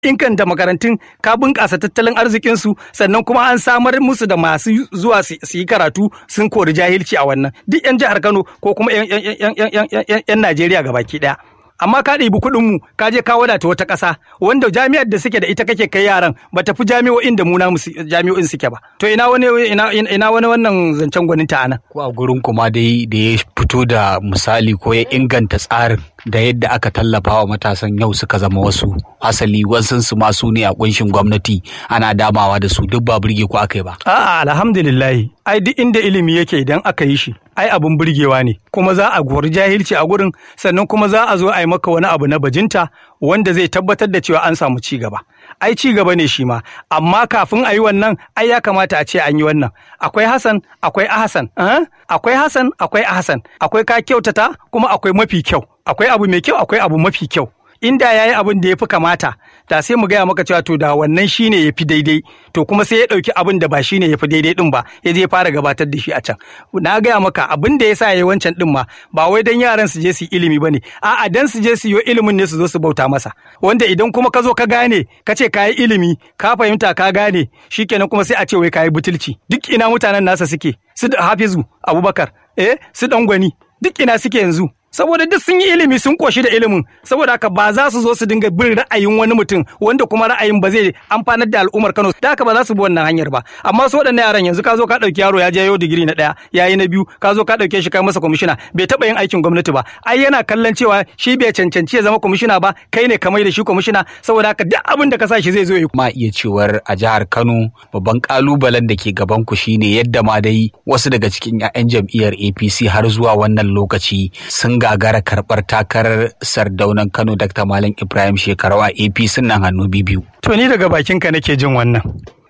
inganta makarantun ka bunƙasa tattalin arzikinsu sannan kuma an samar musu da masu zuwa su yi karatu sun kori jahilci a wannan duk 'yan jihar kano ko kuma 'yan najeriya gabaki ɗaya amma ka ɗibi kuɗin mu ka je ka wadata wata ƙasa wanda jami'ar da suke da ita kake kai yaran ba ta fi jami'o'in da mu na jami'o'in suke ba to ina wani ina, ina wani wannan zancen gwaninta anan ko a gurin kuma dai da ya fito da misali ko ya inganta tsarin da yadda aka tallafa wa matasan yau suka zama wasu asali wasu su masu ne a kunshin gwamnati ana damawa da su duk ba burge ko aka yi ba a'a alhamdulillah ai duk inda ilimi yake idan aka yi shi ai abun burgewa ne kuma za a gori jahilci a gurin sannan kuma za a zo a yi maka wani abu na bajinta wanda zai tabbatar da cewa an samu ci gaba ai ci gaba ne shi ma amma kafin a yi wannan ai ya kamata a ce an yi wannan akwai Hassan akwai Ahsan akwai Hassan akwai Ahsan akwai ka kyautata kuma akwai mafi kyau akwai abu mai kyau akwai abu mafi kyau inda ya yi abin da ya fi kamata da sai mu gaya maka cewa to da wannan shine ya fi daidai to kuma sai ya ɗauki abin da ba shine ya fi daidai ɗin ba ya je fara gabatar da shi a can na gaya maka abin da ya sa ya yi wancan ɗin ma ba wai dan yaran su je su yi ilimi ba ne a'a dan su je su yi ilimin ne su zo su bauta masa wanda idan kuma ka zo ka gane ka ce ka yi ilimi ka fahimta ka gane shikenan kuma sai a ce wai ka yi butulci duk ina mutanen nasa suke su hafizu abubakar eh su gwani duk ina suke yanzu saboda duk sun yi ilimi sun koshi da ilimin saboda haka ba za su zo su dinga bin ra'ayin wani mutum wanda kuma ra'ayin ba zai amfanar da al'ummar Kano da haka ba za su bi wannan hanyar ba amma su waɗannan yaran yanzu ka zo ka ɗauki yaro ya je yau digiri na ɗaya ya yi na biyu ka zo ka ɗauke shi kai masa kwamishina bai taɓa yin aikin gwamnati ba ai yana kallon cewa shi bai cancanci ya zama kwamishina ba kai ne kamar da shi kwamishina saboda haka duk abin da ka sa shi zai zo ya ma iya cewar a jihar Kano babban kalubalen da ke gaban ku shine yadda ma dai wasu daga cikin 'ya'yan jam'iyyar APC har zuwa wannan lokaci sun gagara karɓar takarar sardaunan Kano Dr. Malam Ibrahim Shekarau a APC nan hannu biyu. To ni daga bakinka nake jin wannan.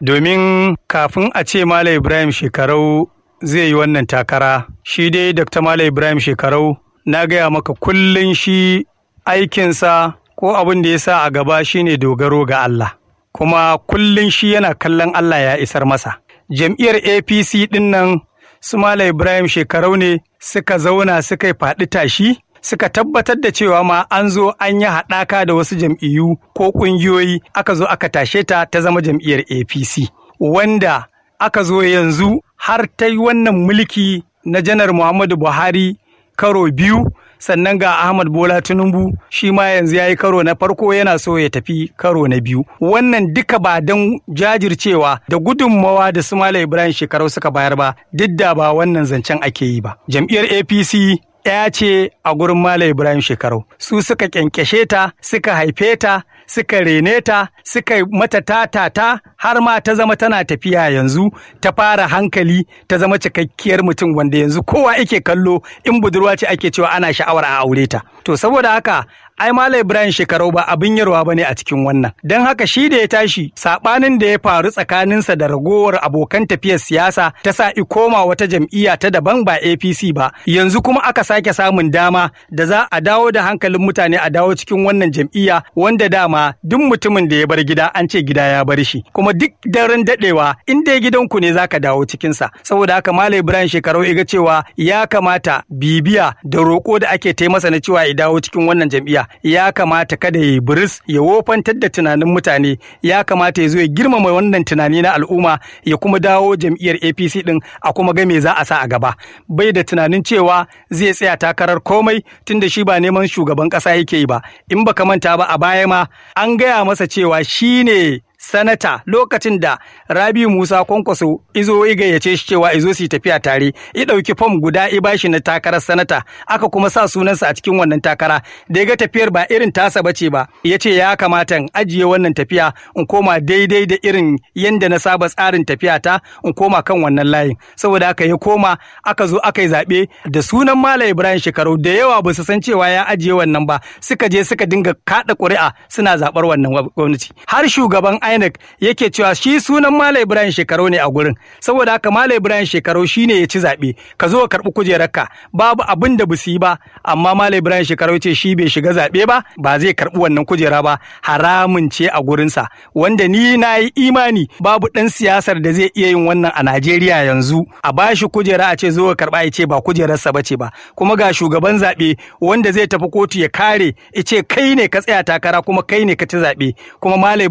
Domin kafin a ce Malam Ibrahim Shekarau zai yi wannan takara, shi dai Dr. Malam Ibrahim Shekarau na gaya maka kullum shi aikinsa ko abin da ya sa a gaba shine dogaro ga Allah. Kuma kullum shi yana kallon Allah ya isar masa. Jam'iyyar APC ɗin nan su Malam Ibrahim shekarau ne suka zauna suka yi faɗi tashi suka tabbatar da cewa ma an zo an yi haɗaka da wasu jam'iyyu ko ƙungiyoyi aka zo aka tashe ta ta zama jam'iyyar APC wanda aka zo yanzu har ta yi wannan mulki na janar Muhammadu Buhari karo biyu sannan ga Ahmad Bola Tinubu shi ma yanzu ya yi karo na farko yana so ya tafi karo na biyu. Wannan duka ba don jajircewa da gudunmawa da su Malam Ibrahim shekarau suka bayar ba duk da ba wannan zancen ake yi ba. Jam'iyyar APC ya ce a gurin Malam Ibrahim shekarau. Su suka kyankyashe ta, suka haife ta, suka rene ta, suka mata tatata har ma ta zama tana tafiya yanzu ta fara hankali ta zama cikakkiyar mutum wanda yanzu kowa yake kallo in budurwa ce ake cewa ana sha'awar a aure ta. To saboda haka ai Malam Ibrahim shekarau ba abin yarwa ba ne a cikin wannan. Don haka shi da ya tashi saɓanin da ya faru tsakaninsa da ragowar abokan tafiyar siyasa ta sa koma wata jam'iyya ta daban ba APC ba. Yanzu kuma aka sake samun dama da za a dawo da hankalin mutane a dawo cikin wannan jam'iyya wanda dama duk mutumin da ya bar gida an ce gida ya bar shi. Kuma duk daren daɗewa in dai gidanku ne zaka dawo cikinsa. Saboda haka Malam Ibrahim shekarau ya ga cewa ya kamata bibiya da roƙo da ake taimasa na cewa ya dawo cikin wannan jam'iyya. ya kamata kada ya yi biris ya wofantar da tunanin mutane ya kamata ya zo ya girmama wannan tunani na al'umma ya kuma dawo jam'iyyar apc din a kuma ga me za a sa a gaba bai da tunanin cewa zai tsaya takarar komai tunda shi ba neman shugaban kasa yake yi ba in baka manta ba a baya ma an gaya masa cewa shine sanata lokacin da Rabi Musa Kwankwaso izo ya gayyace shi cewa izo su tafiya tare ya ɗauki fam guda ya bashi na takarar sanata aka kuma sa sunansa a cikin wannan takara da ya ga tafiyar ba irin tasa bace ba ya ce ya kamata in ajiye wannan tafiya in koma daidai da irin yanda na saba tsarin tafiya ta in koma kan wannan layin saboda haka ya koma aka zo aka yi zaɓe da sunan Malam Ibrahim Shekaru da yawa ba su san cewa ya ajiye wannan ba suka je suka dinga kaɗa ƙuri'a suna zaɓar wannan gwamnati har shugaban INEC INEC yake cewa shi sunan Malam Ibrahim Shekarau ne a gurin saboda haka Malam Ibrahim Shekarau shine ya ci zaɓe ka zo ka karɓi kujerarka babu abin da su yi ba amma Malam Ibrahim Shekarau ce shi bai shiga zaɓe ba ba zai karɓi wannan kujera ba haramun ce a gurinsa wanda ni na yi imani babu ɗan siyasar da zai iya yin wannan a Najeriya yanzu a bashi kujera a ce zo ka karɓa ya ce ba kujerarsa ba ce ba kuma ga shugaban zaɓe wanda zai tafi kotu ya kare ya ce kai ne ka tsaya takara kuma kai ne ka ci zaɓe kuma Malam